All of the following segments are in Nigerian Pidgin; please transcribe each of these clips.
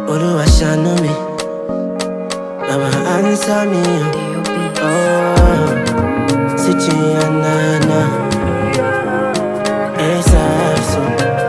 Oluwa ṣàánú mi. Baba answer me. Oh, Sichi Anana. Esaso.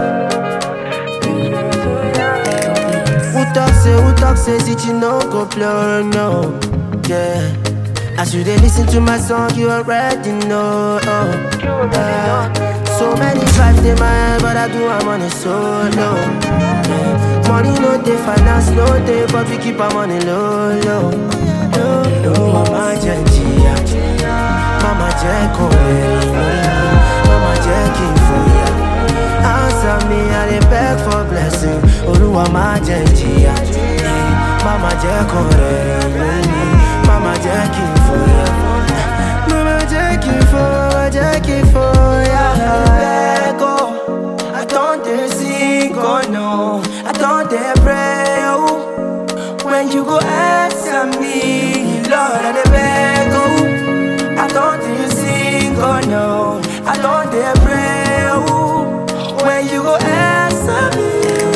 Who talk say, who talk say, Sichi no go blow, no. Yeah. As you dey listen to my song, you already know. Oh, yeah. So many vibes in my head, but I do I'm on a solo. Yeah. Money no dey, finance no dey, but we keep our money low, low. low, low. Mama jẹ́ jìyà, mama jẹ́ kò rìn lórí, mama jẹ́ kí n fòyà. Answer me, I dey beg for blessing. Olúwa má jẹ́ jìyà, eh, mama jẹ́ kò rìn lórí, mama jẹ́ kí n fòyà. Mama jẹ́ kí n fòyà, jẹ́ kí n fòyà. Beg, oh, I don dey sing, oh no, I don dey pray, oh. When you go answer me, Lord, I dey beg, oh. I don't dey sing, oh no, I don't dey pray, oh. When you go answer me.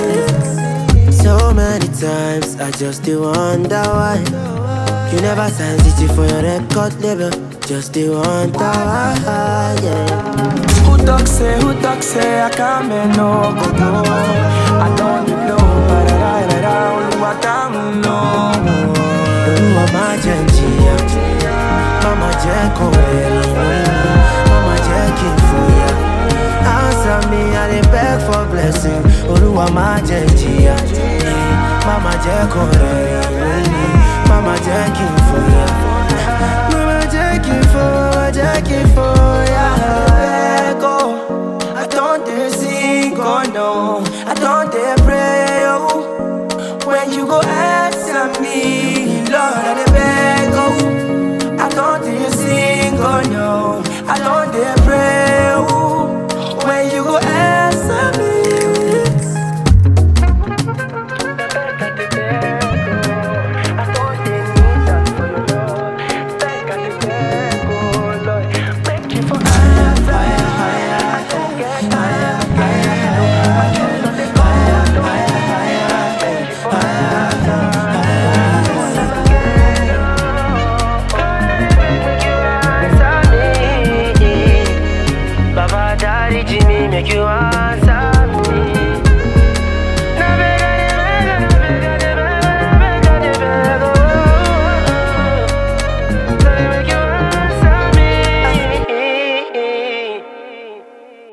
So many times I just dey wonder why you never sign city for your record label. Just dey wonder why, yeah. Who talk say, who talk say, I can't make no go go. I don't know, but I da da only what I'm know. Olúwa má jẹ́ n jìyà, mama jẹ́ kó rìn lórí, mama jẹ́ kí n fòyà. Answer me, I dey beg for blessing. Olúwa má jẹ́ n jìyà, eh, mama jẹ́ kó rìn lórí, mama jẹ́ kí n fòyà. Mama jẹ́ kí n fòyà, jẹ́ kí n fòyà. Beg, oh, I don't dey sing, oh no, I don't dey pray, oh. When you go answer me, Lord, I dey beg, oh. I don't dey sing, oh no, I don't dey pray, oh. When you go answer me. Baba daddy Jimmy make you answer